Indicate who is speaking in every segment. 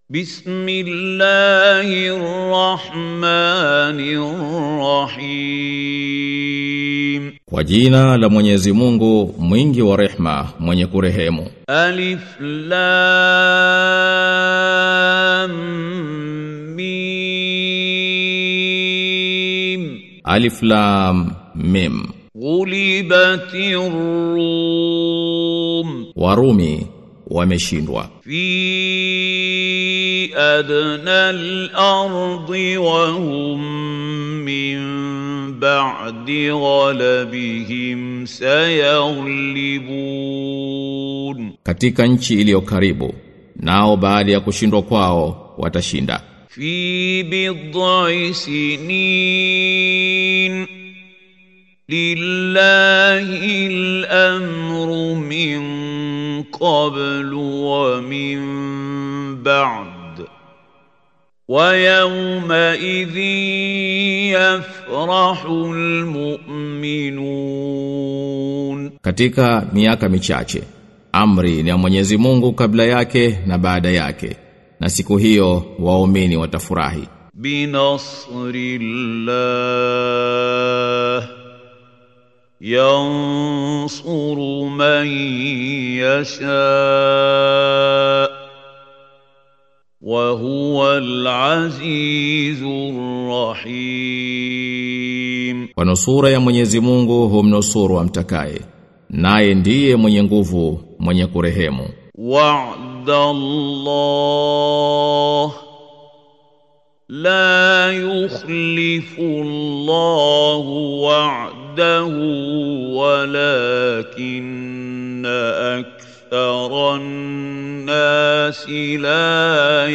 Speaker 1: بسم الله الرحمن الرحيم
Speaker 2: Kwa jina la Mwenyezi Mungu mwingi wa rehma mwenye kurehemu
Speaker 1: ألف لام ميم
Speaker 2: Alif Lam Mim
Speaker 1: غلبت الروم
Speaker 2: Warumi wameshindwa
Speaker 1: في أدنى الأرض وهم من بعد غلبهم سيغلبون
Speaker 2: katika nchi iliyo karibu nao baada ya kushindwa kwao watashinda
Speaker 1: في بضع سنين لله الأمر من قبل ومن بعد ويومئذ يفرح المؤمنون
Speaker 2: katika miaka michache amri ni ya Mwenyezi Mungu kabla yake na baada yake na siku hiyo waumini watafurahi
Speaker 1: بنصر الله ينصر من يشاء وهو العزيز الرحيم
Speaker 2: kwa nusura ya Mwenyezi Mungu humnusuru amtakaye naye ndiye mwenye nguvu mwenye kurehemu
Speaker 1: وعد الله لا يخلف الله وعده ولكن أكثر الناس لا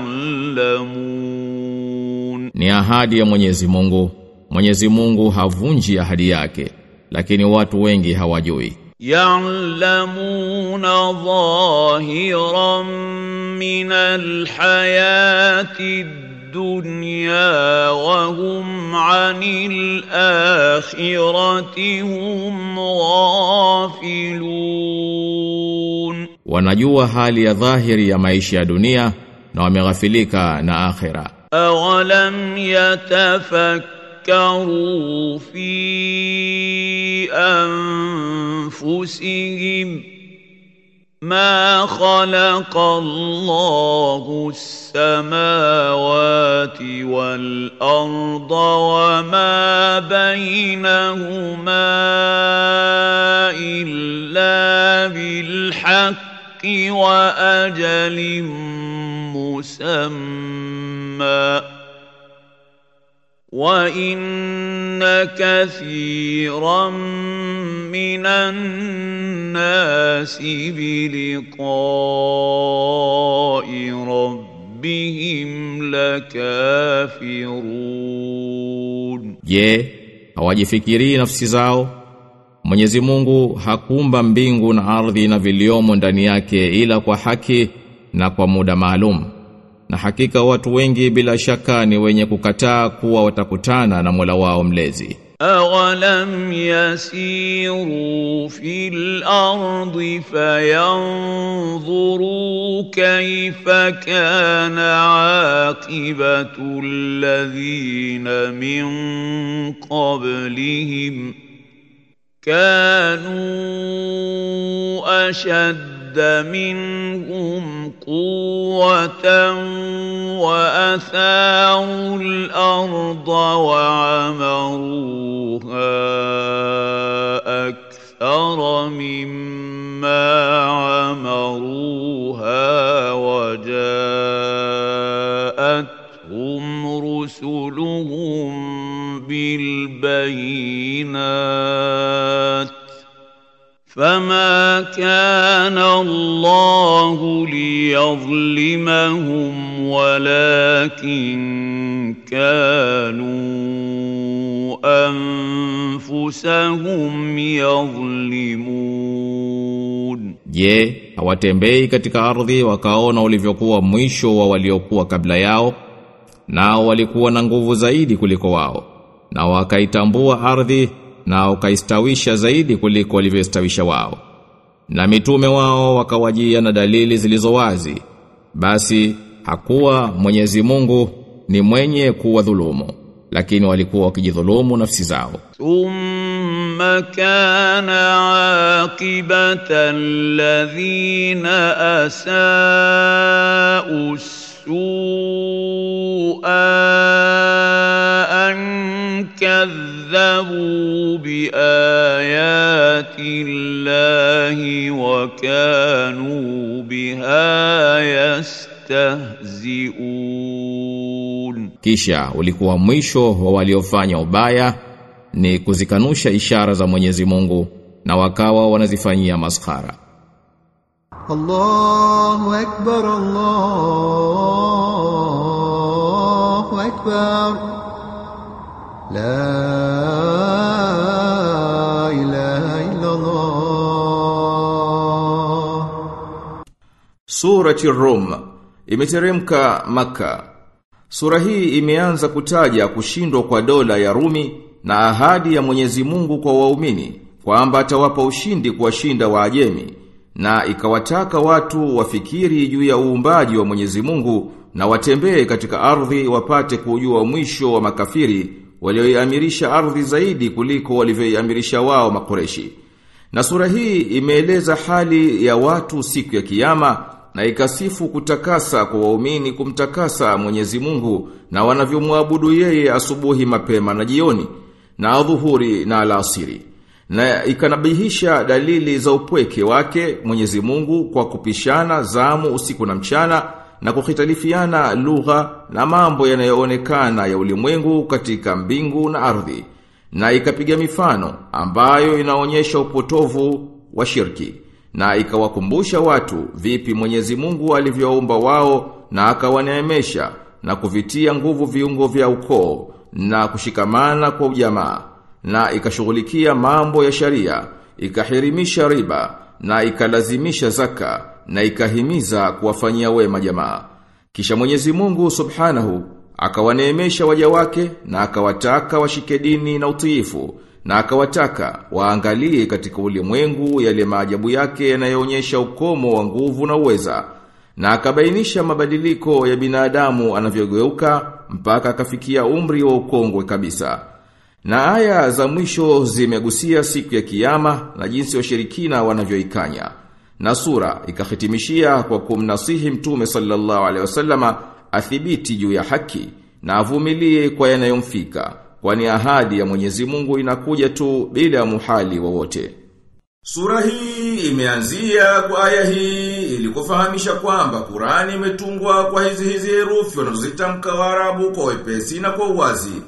Speaker 1: يعلمون
Speaker 2: ni ahadi ya Mwenyezi Mungu Mwenyezi Mungu havunji ahadi yake lakini watu wengi hawajui
Speaker 1: يعلمون ظاهرا من الحياة الدنيا وهم عن الآخرة هم غافلون
Speaker 2: wanajua hali ya dhahiri ya maisha ya dunia na wameghafilika na akhera
Speaker 1: أولم يتفكروا في أنفسهم ما خلق الله السماوات والأرض وما بينهما إلا بالحق وأجل مسمى وإن كثيرا من الناس بلقاء ربهم لكافرون
Speaker 2: je hawajifikirii nafsi zao Mwenyezi Mungu hakumba mbingu na ardhi na viliomo ndani yake ila kwa haki na kwa muda maalum na hakika watu wengi bila shaka ni wenye kukataa kuwa watakutana na Mola wao mlezi
Speaker 1: أولم يسيروا في الأرض فينظروا كيف كان عاقبة الذين من قبلهم كانوا أشد منهم قوة وأثاروا الأرض وعمروها أكثر مما عمروها وجاءتهم رسلهم بالبينات فما كان الله ليظلمهم ولكن كانوا أنفسهم يظلمون
Speaker 2: Je, hawatembei katika ardhi wakaona ulivyokuwa mwisho wa waliokuwa kabla yao? Nao walikuwa na nguvu zaidi kuliko wao. Na wakaitambua ardhi na wakaistawisha zaidi kuliko walivyostawisha wao. Na mitume wao wakawajia na dalili zilizo wazi. Basi hakuwa Mwenyezi Mungu ni mwenye kuwadhulumu lakini walikuwa wakijidhulumu nafsi zao
Speaker 1: ثم كان عاقبة الذين أساءوا السوء أن كذبوا بآيات الله وكانوا بها يستهزئون
Speaker 2: kisha ulikuwa mwisho wa waliofanya ubaya ni kuzikanusha ishara za Mwenyezi Mungu na wakawa wanazifanyia maskhara
Speaker 3: الله أكبر الله أكبر لا إله إلا الله
Speaker 4: Surati Rum imeteremka Maka. Sura hii imeanza kutaja kushindwa kwa dola ya Rumi na ahadi ya Mwenyezi Mungu kwa waumini kwamba atawapa ushindi kuwashinda Waajemi na ikawataka watu wafikiri juu ya uumbaji wa Mwenyezi Mungu na watembee katika ardhi wapate kujua mwisho wa makafiri walioiamirisha ardhi zaidi kuliko walivyoiamirisha wao makoreshi. Na sura hii imeeleza hali ya watu siku ya kiyama na ikasifu kutakasa kwa waumini kumtakasa Mwenyezi Mungu na wanavyomwabudu yeye asubuhi mapema na jioni na adhuhuri na alasiri. Na ikanabihisha dalili za upweke wake Mwenyezi Mungu kwa kupishana zamu usiku na mchana na kukhitalifiana lugha na mambo yanayoonekana ya ulimwengu katika mbingu na ardhi na ikapiga mifano ambayo inaonyesha upotovu wa shirki na ikawakumbusha watu vipi Mwenyezi Mungu alivyoumba wao na akawaneemesha na kuvitia nguvu viungo vya ukoo na kushikamana kwa ujamaa na ikashughulikia mambo ya sharia ikahirimisha riba na ikalazimisha zaka na ikahimiza kuwafanyia wema jamaa kisha Mwenyezi Mungu Subhanahu akawaneemesha waja wake na akawataka washike dini na utiifu na akawataka waangalie katika ulimwengu yale maajabu yake yanayoonyesha ukomo wa nguvu na uweza na akabainisha mabadiliko ya binadamu anavyogeuka mpaka akafikia umri wa ukongwe kabisa na aya za mwisho zimegusia siku ya kiyama na jinsi washirikina wanavyoikanya na sura ikahitimishia kwa kumnasihi mtume sallallahu alaihi wasallama athibiti juu ya haki na avumilie kwa yanayomfika kwani ahadi ya Mwenyezi Mungu inakuja tu bila ya muhali wowote. Sura hii imeanzia kwa aya hii ili kufahamisha kwamba Qurani imetungwa kwa hizi hizi herufi wanazozitamka Waarabu kwa wepesi na kwa uwazi.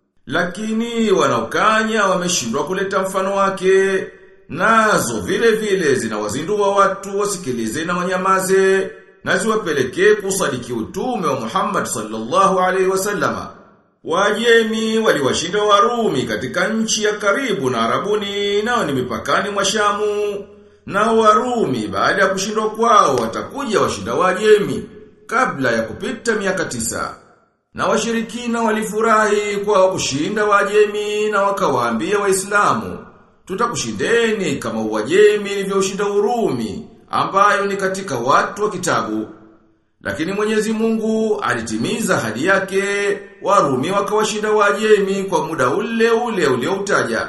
Speaker 4: Lakini wanaokanya wameshindwa kuleta mfano wake, nazo vile vile zinawazindua watu wasikilize na wanyamaze na ziwapelekee kusadiki utume wa Muhammad sallallahu alaihi wasallama. Wajemi waliwashinda Warumi katika nchi ya karibu na Arabuni nao ni mipakani mwa Shamu. Na Warumi baada ya kushindwa kwao watakuja washinda Wajemi kabla ya kupita miaka tisa. Na washirikina walifurahi kwa kushinda Wajemi na wakawaambia Waislamu, tutakushindeni kama Wajemi ilivyoshinda Urumi ambayo ni katika watu wa kitabu. Lakini Mwenyezi Mungu alitimiza hadi yake, Warumi wakawashinda Wajemi kwa muda ule ule ulioutaja.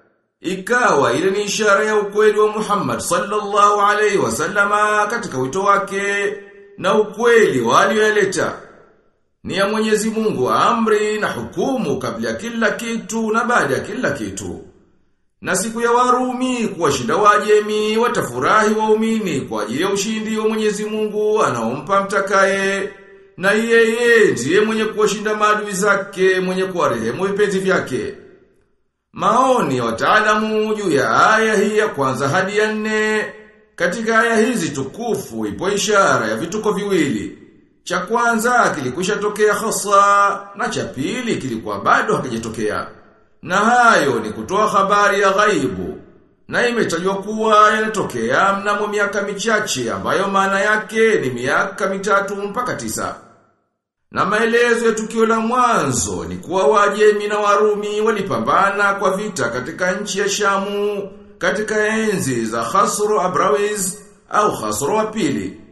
Speaker 4: Ikawa ile ni ishara ya ukweli wa Muhammad sallallahu alaihi wasallama katika wito wake na ukweli walioyaleta. Ni ya Mwenyezi Mungu amri na hukumu kabla ya kila kitu na baada ya kila kitu. Na siku ya Warumi kuwashinda Wajemi watafurahi waumini kwa ajili ya ushindi wa Mwenyezi Mungu anaompa mtakaye. Na yeye ndiye mwenye kuwashinda maadui zake, mwenye kuwarehemu vipenzi vyake. Maoni ya wataalamu juu ya aya hii ya kwanza hadi ya nne. Katika aya hizi tukufu ipo ishara ya vituko viwili. Cha kwanza kilikwisha tokea hasa na cha pili kilikuwa bado hakijatokea. Na hayo ni kutoa habari ya ghaibu. Na imetajwa kuwa yanatokea mnamo miaka michache ambayo maana yake ni miaka mitatu mpaka tisa. Na maelezo ya tukio la mwanzo ni kuwa Wajemi na Warumi walipambana kwa vita katika nchi ya Shamu katika enzi za Khasro Abrawiz au Khasro wa pili.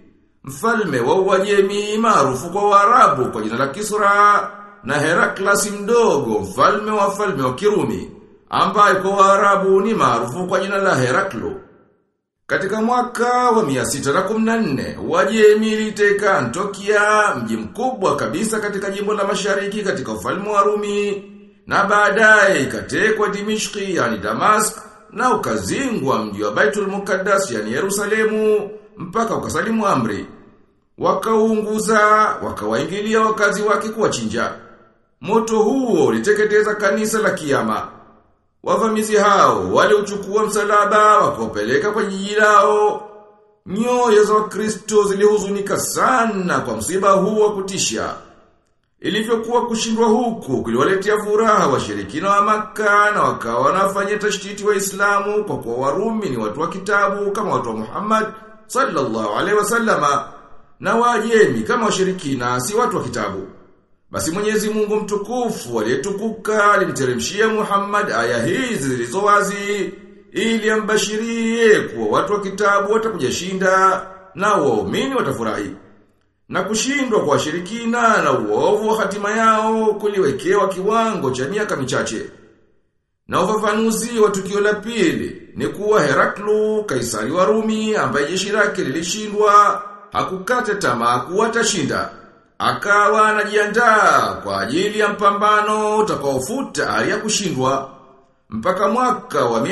Speaker 4: mfalme wa Uajemi maarufu kwa Waarabu kwa jina la Kisra na Heraklasi mdogo mfalme wa falme wa Kirumi ambaye kwa Waarabu ni maarufu kwa jina la Heraklo. Katika mwaka wa 614, Uajemi iliteka Antiokia, mji mkubwa kabisa katika jimbo la Mashariki katika ufalme wa Rumi, na baadaye ikatekwa Dimishki yani Damask na ukazingwa mji wa Baitul Muqaddas yani Yerusalemu mpaka ukasalimu amri. Wakaunguza, wakawaingilia wakazi wake kuwachinja. Moto huo uliteketeza kanisa la kiyama. Wavamizi hao waliuchukua msalaba wakopeleka kwa jiji lao. Nyoyo za Wakristo zilihuzunika sana kwa msiba huu wa kutisha. Ilivyokuwa kushindwa huku kuliwaletea furaha washirikina wa Makka na wakawa wanafanya tashtiti Waislamu kwa kuwa Warumi ni watu wa kitabu kama watu wa Muhammad sallallahu alaihi wasallama na Waajemi kama washirikina si watu wa kitabu. Basi Mwenyezi Mungu mtukufu aliyetukuka alimteremshia Muhammad aya hizi zilizo wazi ili ambashirie kuwa watu wa kitabu watakuja shinda na waumini watafurahi. Na kushindwa kwa washirikina na uovu wa hatima yao kuliwekewa kiwango cha miaka michache. Na ufafanuzi wa tukio la pili ni kuwa Heraklu, kaisari wa Rumi ambaye jeshi lake lilishindwa, hakukata tamaa kuwa atashinda. Akawa anajiandaa kwa ajili ya mpambano utakaofuta hali ya kushindwa. Mpaka mwaka wa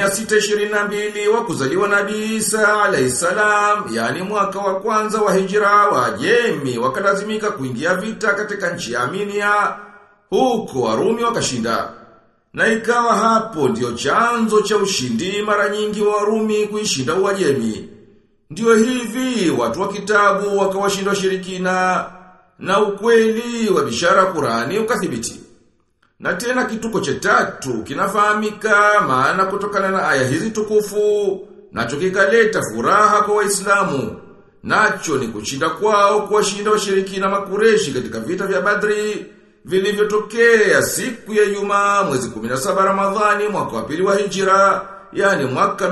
Speaker 4: 622 wa kuzaliwa Nabii Isa alayhisalam, yani mwaka wa kwanza wa hijra wa Jemi wakalazimika kuingia vita katika nchi ya Armenia, huko Warumi wakashinda. Na ikawa hapo ndio chanzo cha ushindi mara nyingi wa Warumi kuishinda Uajemi. Ndio hivi watu wa kitabu wakawashinda washirikina na ukweli wa bishara Qurani ukathibiti. Na tena kituko cha tatu kinafahamika maana kutokana na aya hizi tukufu nacho kikaleta furaha kwa Waislamu. Nacho ni kushinda kwao kuwashinda washirikina makureshi katika vita vya Badri vilivyotokea siku ya Ijumaa mwezi 17 Ramadhani mwaka wa pili wa Hijra, yani mwaka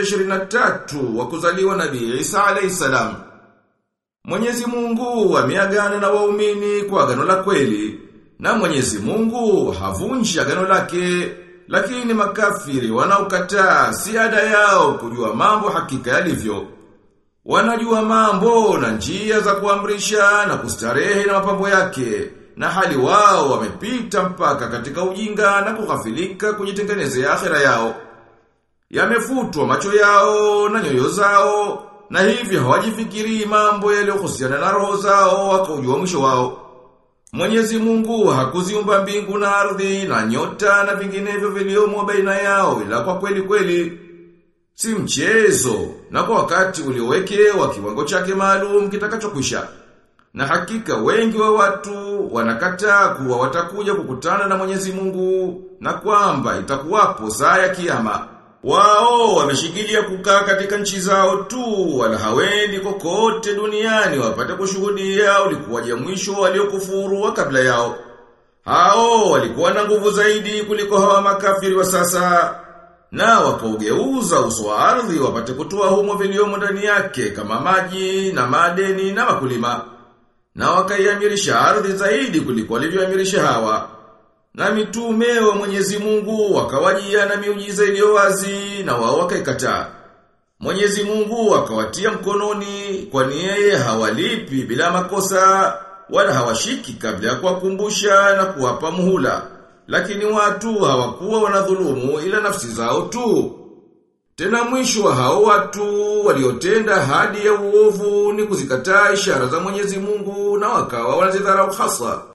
Speaker 4: 623 wa kuzaliwa Nabii Isa alayhisalam. Mwenyezi Mungu ameagana na waumini kwa agano la kweli na Mwenyezi Mungu havunji agano lake lakini makafiri wanaokataa si ada yao kujua mambo hakika yalivyo. Wanajua mambo na njia za kuamrisha na kustarehe na mapambo yake na hali wao wamepita mpaka katika ujinga na kughafilika kujitengenezea akhera yao. Yamefutwa macho yao na nyoyo zao na hivyo hawajifikiri mambo yaliyohusiana na roho zao wakaujua mwisho wao. Mwenyezi Mungu hakuziumba mbingu na ardhi na nyota na vinginevyo viliomo baina yao ila kwa kweli kweli si mchezo na kwa wakati uliowekewa kiwango chake maalum kitakachokwisha. Na hakika wengi wa watu wanakataa kuwa watakuja kukutana na Mwenyezi Mungu na kwamba itakuwapo saa ya kiyama. Wao wameshikilia kukaa katika nchi zao tu wala hawendi kokote duniani wapate kushuhudia ulikuwaje mwisho waliokufuru wa kabla yao. Hao walikuwa na nguvu zaidi kuliko hawa makafiri wa sasa na wakaugeuza uso wa ardhi wapate kutoa humo viliomo ndani yake kama maji na madeni na makulima. Na wakaiamirisha ardhi zaidi kuliko walivyoamirisha hawa. Na mitume wa Mwenyezi Mungu wakawajia na miujiza iliyo wazi na wao wakaikataa. Mwenyezi Mungu akawatia mkononi kwani yeye hawalipi bila makosa wala hawashiki kabla ya kuwakumbusha na kuwapa muhula. Lakini watu hawakuwa wanadhulumu ila nafsi zao tu. Tena mwisho wa hao watu waliotenda hadi ya uovu ni kuzikataa ishara za Mwenyezi Mungu na wakawa wanazidharau hasa.